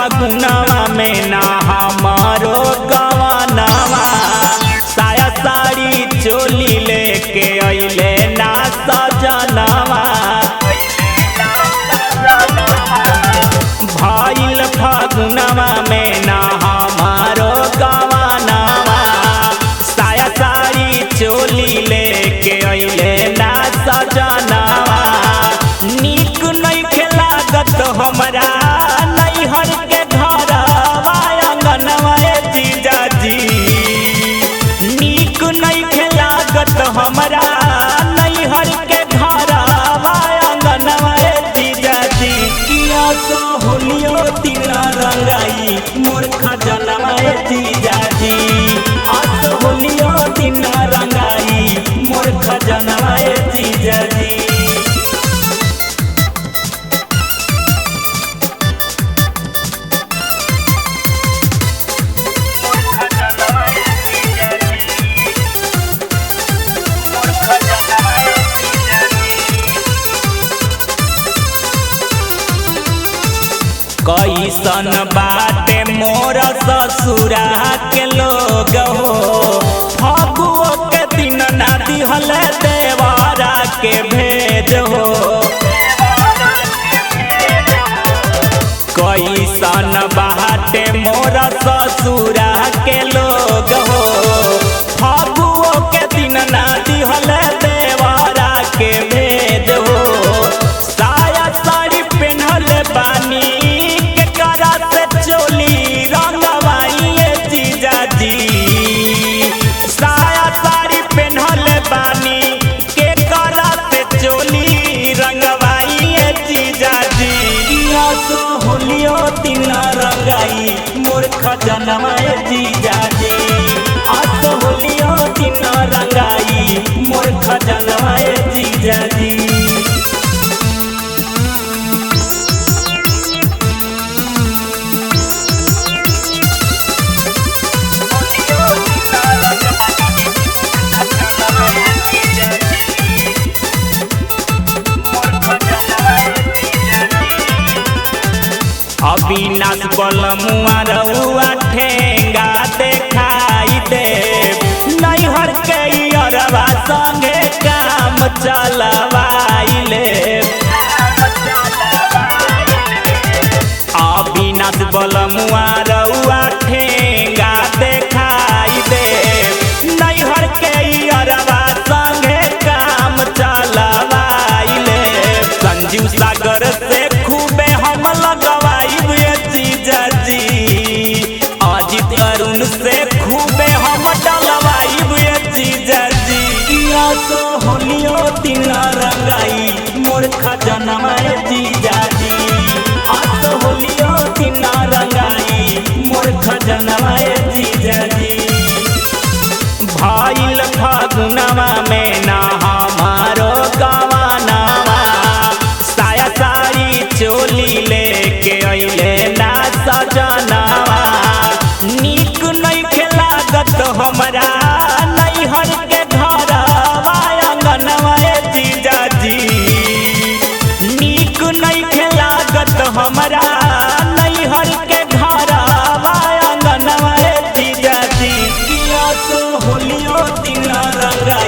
फागुनवा में ना हमारो गवनवा साया साड़ी चोली लेके अइले ना सजनवा भइल फागुनवा में ना हमारो गवनवा साया साड़ी चोली लेके अइले ना सजनवा नीक नइखे लागत हमरा नैहर के घरवा अंगनवा ए जीजाजी नीक नइखे लागत हमरा नैहर के घरवा अंगनवा ए जीजाजी किया सो होलियो तिला रंगाई मोर खजनवा ए जीजाजी आस होलियो तिला रंगाई मोर खजनवा ए जीजाजी कैसन बाटे मोर ससुरा के लोग हो फगुओ के दिन ना दिहल देवारा के भेज हो कैसन बाटे मोर ससुरा के लोग हो फगुओ के दिन ना दिहल देवारा के भेज हो साया साड़ी पेन्हल बानी के करा से चोली रंगवाई ए जीजाजी साया साड़ी पेन्हल बानी के करा से चोली रंगवाई ए जीजाजी किया सो होलियो तिना रंगाई मोर खजनवा ए जीजाजी आस होलियो तिना रंगाई मोर खजनवा ए जीजाजी अविनाश बलमुआ रउआ ठेंगा देखाई दे नैहर के अरबा संगे काम चलवाइले अविनाश बलमुआ रउआ ठेंगा देखाई दे नैहर के अरबा संगे काम चलवाइले संजीव सागर से खूबे हम लगवाइब ये जीजाजी अजित अरुण से खूबे हम डलवाइब ये जीजाजी किया सो होलियो तिना रंगाई मोर खजनवा ए जीजाजी आस होलियो तिना रंगाई मोर खजनवा ए जीजाजी भइल फागुनवा में ना हमारो गवानवा साया साड़ी चोली लेके अइले ना सजनवा नीक नइखे लागत हमरा नैहर के घरवा अंगनवा ए जीजाजी नीक नइखे लागत हमरा नैहर के घरवा अंगनवा ए जीजाजी किया सो होलियो तिना रंगा